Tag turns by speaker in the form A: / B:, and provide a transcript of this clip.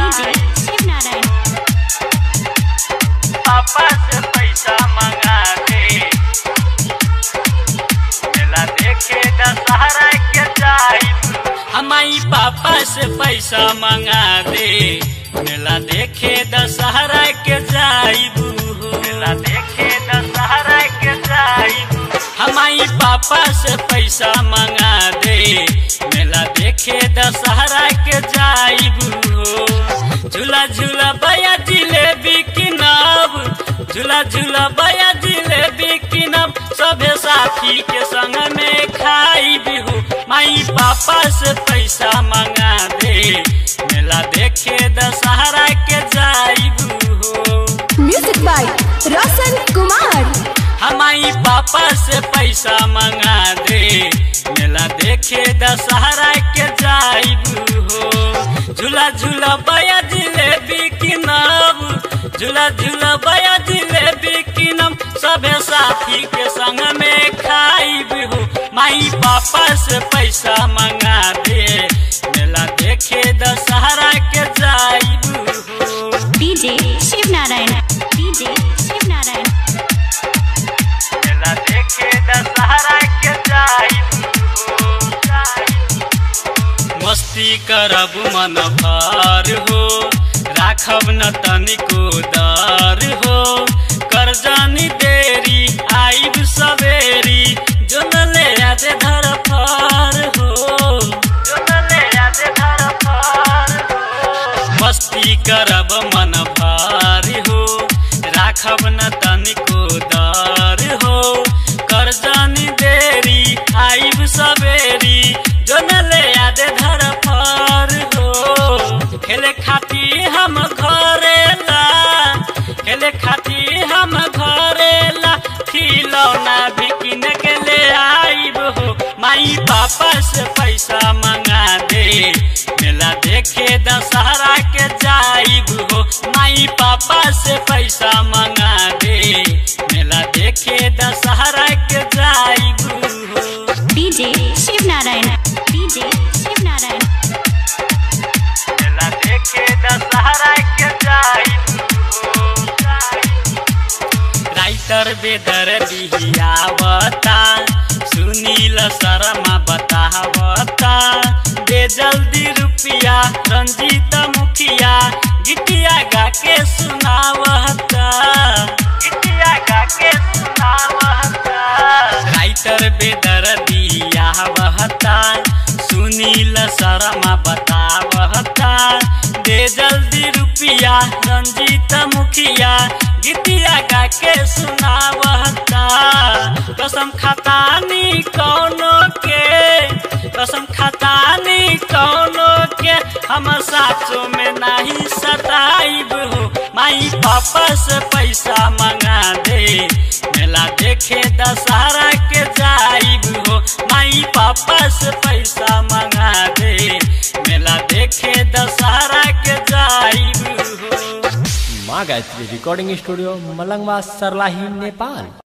A: DJ Shiv Narayan
B: पापा से पैसा मंगा दे मेला देखे दशहरा के जाई हमारी पापा से पैसा मंगा दे मेला देखे दशहरा के जाइबू मेला देखे दशहरा के जाइबू हमारी पापा से पैसा मंगा दे मेला देखे दशहरा के जाइबू झूला झूला बया जिलेबी किनब झूला झूला बया जिलेबी किनब सभे साथी के संग में खाई बिहू माई पापा से पैसा मंगा दे मेला देखे दशहरा के जाइबू
C: म्यूजिक बाय रोशन कुमार
B: हमारी पापा से पैसा मंगा दे मेला देखे दशहरा के जाइबू हो झूला झूला बया जिलेबी किनब झूला झूला बया जिलेबी किनब सभे साथी के संग में खाइब हो माई पापा से पैसा मंगा दे मेला देखे दशहरा के जाइबू हो
A: डीजे शिव नारायण डीजे शिव नारायण
B: मेला देखे दशहरा के जाइबू मस्ती करब मन भर हो राखब न तनिको दर हो करजानी देरी आइब सवेरी जो न ले आदे धर फर हो जो न ले आदे धर फर हो मस्ती करब मन भारी हो राखब न तनिको दर हो करजानी देरी आइब सवेरी जो न ले आदे धर फर हो खेले खाती हम घरेला खेले खाती हम घरेला खिलौना भी किन के ले आइब हो माई पापा से पैसा मंगा दे मेला देखे दशहरा के जाइब हो माई पापा से पैसा मंगा दे मेला देखे दशहरा के जाइब हो
A: डीजे शिव नारायण डीजे शिव नारायण
B: मेला देखे दशहरा के जाइब राइटर बेदर बिहियावता सुनील शर्मा बतावता दे जल्दी रुपया रंजीत मुखिया गिटिया गा के सुनावता गिटिया गा के सुनावता राइटर बेदर बिहियावता सुनील शर्मा बतावता दे जल्दी रुपया रंजीत मुखिया गीतिया गा के सुनावता कसम खतानी कौनो के कसम खतानी कौनो के हम साचो में नहीं सताइब हो माई पापा से पैसा मंगा दे मेला देखे दशहरा के जाइब हो माई पापा से पैसा मंगा दे मेला देखे दशहरा के जाइब हो
D: माँ गायत्री रिकॉर्डिंग स्टूडियो मलंगवा सरलाही नेपाल